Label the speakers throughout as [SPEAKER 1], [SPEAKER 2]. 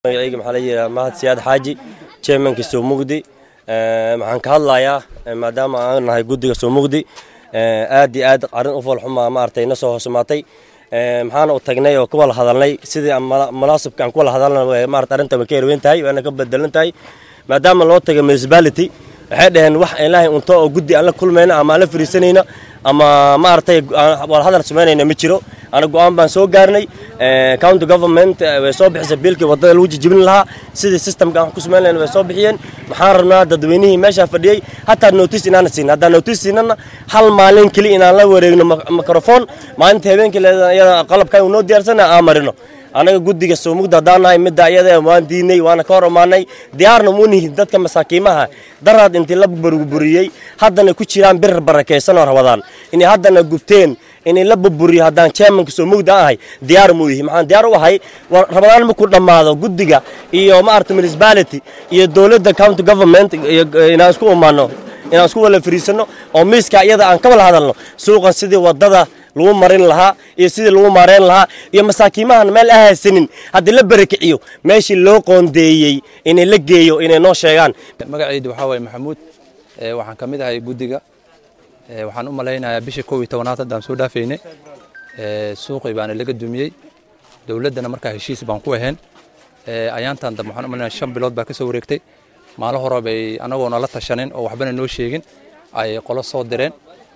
[SPEAKER 1] magacayga maxaa la yidhaha mahad siyaad xaaji chairmanka soo mugdi waxaan ka hadlayaa maadaama aan nahay guddiga soo mugdi aad iyo aad arrin u foolxumaa maaragtay na soo hoosmaatay maxaana u tagnay oo ka wada hadalnay sidii munaasibka aan ku wada hadalna maarata arrinta way ka yarweyn tahay waana ka bedelan tahay maadaama loo tagay municipality waxay dhaheen wax ilaahay unto oo guddi aan la kulmayna ama aan la fariisanayna ama maaragtay wada hadal samaynayna ma jiro ana go-aan baan soo gaarnay county government way soo bixisay biilkii waddada lagu jijibin lahaa sidii systemka aan ku samayn lahayn way soo bixiyeen maxaan rabnaa dadweynihii meeshaa fadhiyey hataa notice inaana siin haddaan notice siinana hal maalin keli inaan la wareegno microphone maalinta habeenkii iyada qalabkan noo diyaarsana aan marino anaga guddiga soo mugda haddaan nahay midda iyada waan diinay waana ka hor imaanay diyaarna mu nihin dadka masaakiimaha daraad intii la burburiyey haddana ku jiraan bir barakaysan oo rabadaan inay haddana gubteen inay la burburiyo haddaan chairmanka soo mugda ahay diyaar muu yihi maxaan diyaar u ahay rabadaan markuu dhammaado guddiga iyo maarata municipality iyo dowladda county government inaan isku imaano inaan isku wala fariisano oo miiska iyada aan ka wala hadalno suuqan sidii waddada lagu marin lahaa iyo sidii lagu maareyn lahaa iyo masaakiimahan meel ahaysanin haddii la barakiciyo meeshii loo qoondeeyey inay la geeyo inay noo sheegaan
[SPEAKER 2] magacaydu waxaa waaye maxamuud waxaan ka mid ahay guddiga waxaan u malaynayaa bishii kow iyo tobanaad haddaan soo dhaafaynay suuqii baana laga dumiyey dowladdana markaa heshiis baan ku ahayn ayaantan dambe waxaan u malaynaya shan bilood baa ka soo wareegtay maalo hore bay anagoona la tashanin oo waxbana noo sheegin ay qolo soo direen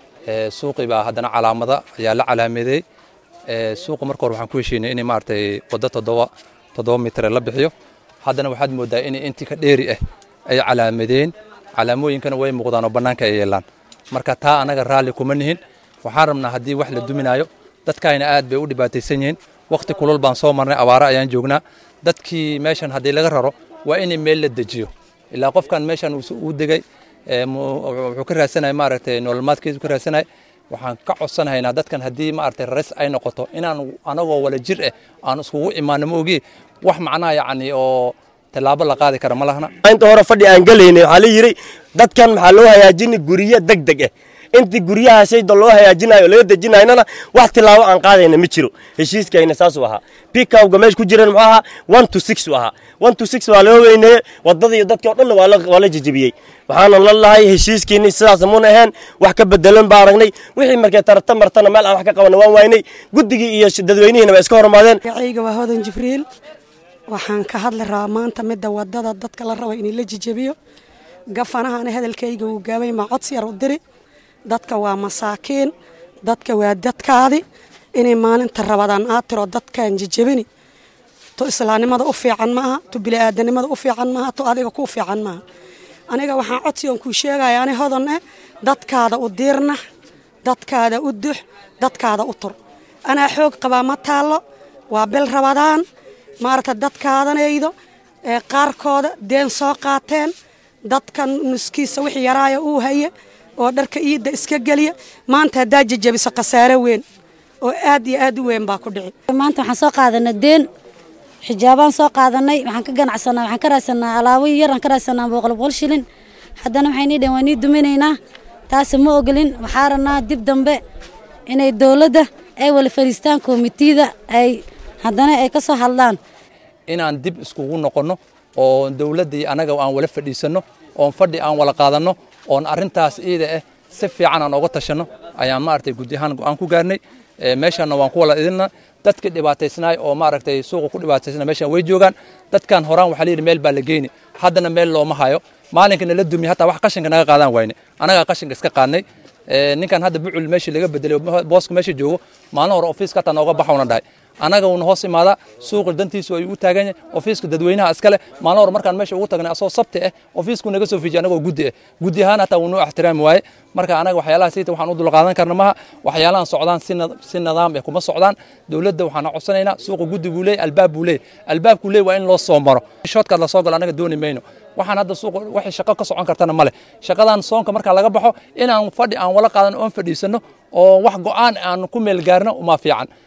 [SPEAKER 2] suuqii baa haddana calaamada ayaa la calaameeyey suuqa marka hore waxaan ku heshiinay in maaragtay waddo toddoba toddoba mitre la bixiyo haddana waxaad moodaa in intii ka dheeri ah ay calaamadeen calaamooyinkana way muuqdaan oo bannaanka ay yeelaan marka taa anaga raalli kuma nihin waxaan rabnaa haddii wax la duminaayo dadkaayna aad bay u dhibaataysan yihiin wakhti kulul baan soo marnay abaare ayaan joognaa dadkii meeshan haddii laga raro waa in meel la dejiyo ilaa qofkan meeshan uu degay wuxuu ka raadsanaya maaragtay nololmaadkiisu ka raadsanaya waxaan ka codsanahaynaa dadkan haddii maaragtay raris ay noqoto inaan anagoo wala jir ah aan iskugu imaano ma ogi wax macnaha yacni oo tallaabo la qaadi kara ma lahna
[SPEAKER 1] inta hore fadhi aan gelaynay waxaa la yidhi dadkan maxaa loo hagaajinay guryo deg deg ah intii guryahaasayda loo hagaajinayo laga dejinaynana wax tilaabo aan qaadayna ma jiro heshiiskayna saasuu ahaa pikawga meesha ku jiran muxuu ahaa one to six uu ahaa one to six waa loo weyneeye waddada iyo dadkii o dhanna waa la jejebiyey waxaana la lahay heshiiskiini sidaas muuna ahayn wax ka bedelan baa aragnay wixii markay tarata martana meel aan wax ka qabana waan waynay guddigii iyo dadweynihiina waa iska hormaadeen
[SPEAKER 3] magacayga waa hodan jibriil waxaan ka hadli rabaa maanta midda waddada dadka la raba in la jejebiyo gafanahana hadalkayga uu gaabay ma codsi yar u diri dadka waa masaakiin dadka waa dadkaadi inay maalinta rabadaan aad tiro dadkaan jejebini to islaamnimada u fiican maaha to bini'aadanimada u fiican maaha to adiga kuu fiican maaha aniga waxaan codsi on kuu sheegaya ani hodan eh dadkaada u diirnax dadkaada u dux dadkaada u tur anaa xoog qabaa ma taallo waa bil rabadaan maaragta dadkaadanaydo ee qaarkooda deen soo qaateen dadkan nuskiisa wixii yaraaya uu haye oo dharka iidda iska geliya maanta haddaa jejebiso khasaare weyn oo aad iyo aad u weyn baa ku dhici
[SPEAKER 4] maanta waxaan soo qaadanay deen xijaabaan soo qaadanay waxaan ka ganacsanaa waxaan ka raadsanaa alaabo yar aan ka raadsanaa boqol boqol shilin haddana waxay nii dhaheen waa nii duminaynaa taasi ma ogolin waxaa rabnaa dib dambe inay dowladda ay wala fadhiistaan komitiyada ay haddana ay ka soo hadlaan
[SPEAKER 2] inaan dib iskugu noqonno oo dowladdii anaga aan wala fadhiisanno oon fadhi aan wala qaadanno oon arrintaas iida ah si fiican aan oga tashanno ayaan maaragtay guddi ahaan go-aan ku gaarnay meeshanna waan ku wala idinna dadkii dhibaataysnaay oo maaragtay suuqa ku dhibaataysnaa meeshan way joogaan dadkan horaan waxaa layidhi meel baa la geyni haddana meel looma hayo maalinka nala dumiye hataa wax qashinka naga qaadaan wayne anagaa qashinka iska qaadnay ninkan hadda bucul meeshii laga bedelay booska meesha joogo maalin hore ofiiska hataa nooga baxawna dhahay anaga uuna hoos imaadaa suuqa dantiisu ayuu u taagan yahay ofiiska dadweynaha iskale maalin hore markaan meesha ugu tagnay asoo sabti ah ofiisku naga soo fiijiyay anagoo guddi ah guddi ahaan hataa wuu noo ixtiraami waaye marka anaga waxyaalaha siita waxaan u dulqaadan karna maha waxyaalahan socdaan si nidaam ah kuma socdaan dowladda waxaan codsanaynaa suuqa guddi buu leeyahy albaab buu leeyahy albaabkuu leeyahy waa in loo soo maro shoodkaad la soo galo anaga dooni mayno waxaan hadda suuqa waxay shaqo ka socon kartana male shaqadan soonka markaa laga baxo inaan fadhi aan wala qaadan oon fadhiisanno oo wax go'aan aan ku meel gaarno uma fiican